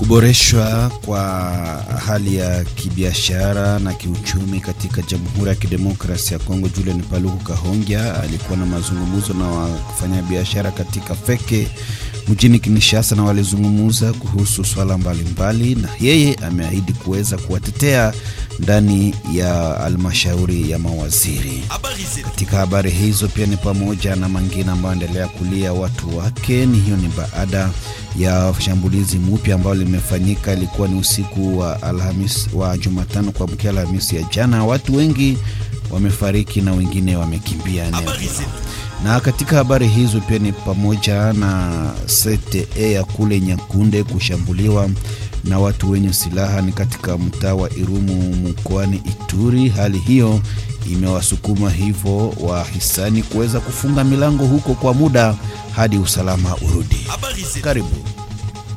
Kuboreshwa kwa hali ya kibiashara na kiuchumi katika Jamhuri ya Kidemokrasia ya Kongo. Julian Paluku Kahongya alikuwa na mazungumzo na wafanyabiashara katika Feke mjini Kinshasa, na walizungumza kuhusu swala mbalimbali, na yeye ameahidi kuweza kuwatetea ndani ya halmashauri ya mawaziri. Katika habari hizo pia ni pamoja na mangine ambayo endelea kulia watu wake. Ni hiyo ni baada ya shambulizi mpya ambalo limefanyika, ilikuwa ni usiku wa Alhamis wa Jumatano kuamkia Alhamisi ya jana. Watu wengi wamefariki na wengine wamekimbia eneo hilo. Na katika habari hizo pia ni pamoja na CTE ya kule Nyakunde kushambuliwa na watu wenye silaha ni katika mtaa wa Irumu mkoani Ituri. Hali hiyo imewasukuma hivyo wahisani kuweza kufunga milango huko kwa muda hadi usalama urudi. Karibu.